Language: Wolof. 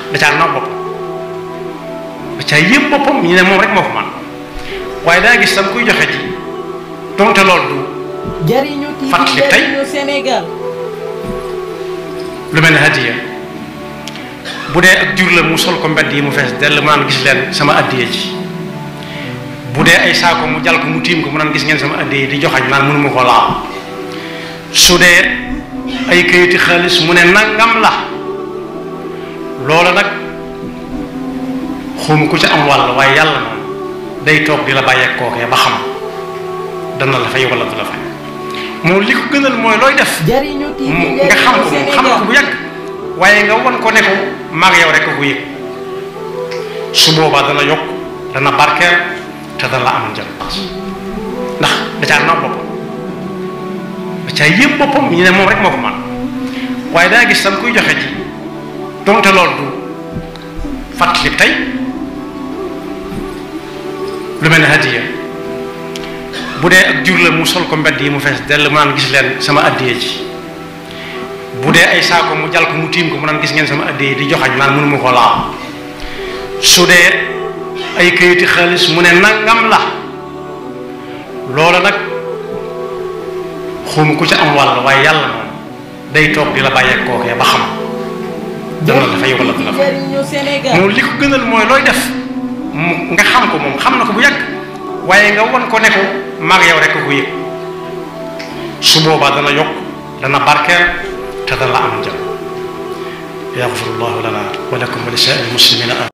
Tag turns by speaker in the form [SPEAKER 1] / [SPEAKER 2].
[SPEAKER 1] da caa naw boppam da caa yëpp boppam ñu ne moom rek moo ko man waaye daa gis tam kuy joxe ji donte loolu du
[SPEAKER 2] jariñu TV
[SPEAKER 1] Fàttali tey.
[SPEAKER 2] jariñu Sénégal
[SPEAKER 1] lu mel ne hadiya bu dee ak jur la mu sol ko mbedd yi mu fees dell mu naan gis leen sama addiya ji bu dee ay saako mu jal ko mu tiim ko mu naan gis ngeen sama addiya ji di joxañ naan mënuma ko laal su dee ay kayiti xaalis mu ne nangam la loola nag xawma ku ci am wàll waaye yàlla moom day toog di la bàyyeek kookee ba xam dana la fay wala du la fay moom li ko gënal mooy looy def
[SPEAKER 2] jariñu TV
[SPEAKER 1] mu nga xam ko moom xam ko bu yàgg waaye nga won ko ne ko maag yow rek ko yëg su boobaa dana yokk dana barkeel te dana la amal njëriñ ndax da caa naw boppam da caa yëpp boppam ñu ne moom rek moo ko man waaye daa gis tam kuy joxe ji donte loolu du fàttali tey lu mel ne hadiya bu dee ak jur la mu sol ko mbedd yi mu fees dell mu naan gis leen sama addiya ji bu dee ay saako mu jal ko mu tiim ko mu naan gis ngeen sama addiya ji di joxañ naan mënuma ko laal su dee ay kayiti xaalis mu ne nangam la loola nag xawma ku ci am wàll waaye yàlla moom day toog di la bàyyeek kookee ba xam dana la fay wala du la fay
[SPEAKER 2] jariñu Sénégal
[SPEAKER 1] moom li ko gënal mooy looy def mu nga xam ko moom xam na ko bu yàgg waaye nga won ko ne ko maag yow rek ko yëg su boobaa dana yokk dana barkeel te dana la amal njëriñ yaxfirullahu lana wa lakum wa li saa'iril muslimina